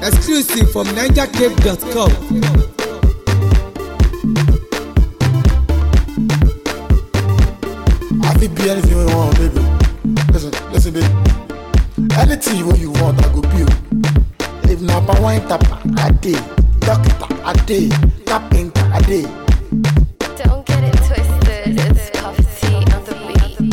Exclusive from NigerCape.com. I fit be anything you want, baby. Listen, listen, baby. Anything what you want, I go be. you. If na pa wine tapa, I dey. Doctor, I dey. Carpenter, I dey. Don't get it twisted. It's Puff T on the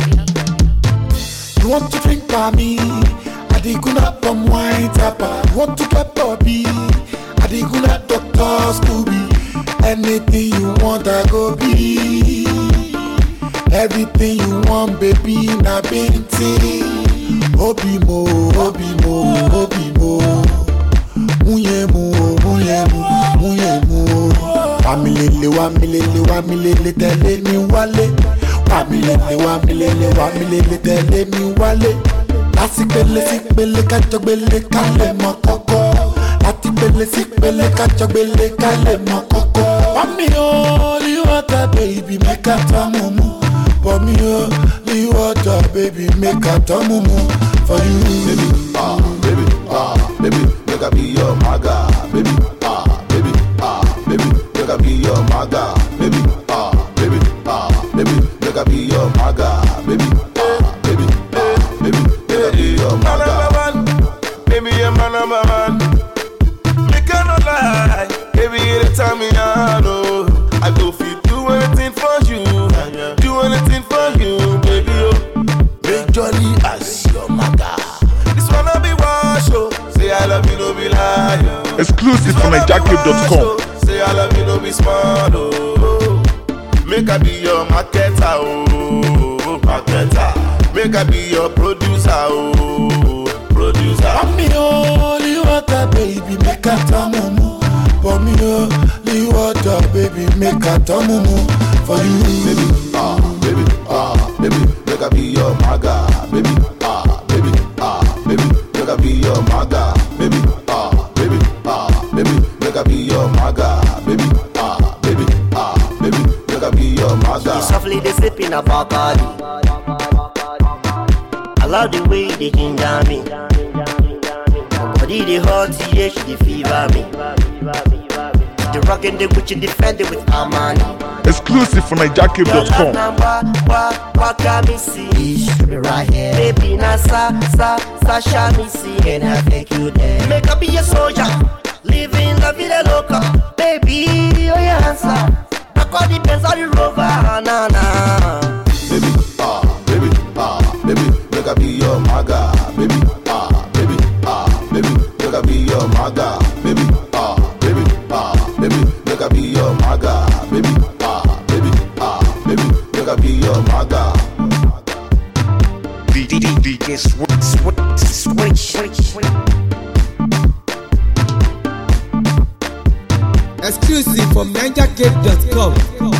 beat. You want to drink by me? I dey gonna pum wine tapa. You want to get Bobby? I dey gonna Doctor Scooby. Anything you want, I go be. Everything you want, baby, na binti. Obi mo, obi mo, obi mo. Munye mo, munye mo, munye mo. Wamilele, wamilele, wamilele, tẹ̀lé mi wálé. Wamilele, wamilele, wamilele, tẹ̀lé mi wálé. Láti pele sí pele kájọ gbélé ká lè mọ kọ́kọ́. Láti pele sí pele kájọ gbélé ká lè mọ kọ́kọ́. Wami o, li water baby, make a tamumu. For me o, li water baby, make a tamumu. For you, baby, ah, baby, ah, baby, make I be your maga, baby, ah, baby, ah, baby, make I be your maga, baby, ah, baby, ah, baby, make I be your maga, baby, ah, baby, ah, baby, make I be your Man maga. number one, baby, you're my number one. Me cannot lie, baby, you the time me on. Oh, I go fit do anything for you, do anything for you, baby. Oh, majorly as your maga. this one I be wash oh. Say I love you, no be lie. Oh. Exclusive from This one I be NigerCape.com. wash, oh. Say I love you, no be smart. Oh, make I be your marketer, oh, marketer. Make I be your producer, oh, producer. Wami o, li water baby, make a tamumu. For me o, li water baby, make a tamumu. For you, baby, ah, baby, ah, baby, make I be your maga, baby, ah, baby, ah, baby, make I be your maga, baby, ah, baby, ah, baby, make I be your maga, baby, ah, baby, ah, baby, make I be your maga. Softly they sipping a Bacardi. I love the way they ginger me. My body they hot, yeah, she they fever me. The rockin' the Gucci defended with Armani. Exclusive from Your love NigerCape.com. number, what, what can me see? It should be right here. Baby, na sa, sa, Sasha me see. And I take you there. Make up be a soldier. Living la vida loca. Baby, oh yeah, answer. I call the Benz or the Rover, na na. baby, ah, baby, ah, baby, make I be your maga, baby, ah, baby, ah, baby, make I be your maga, baby, ah, baby, ah, baby, make I be your maga, baby, ah, baby, ah, baby, make I be your maga. DJ switch, switch, switch, switch. Exclusive from NigerCape.com.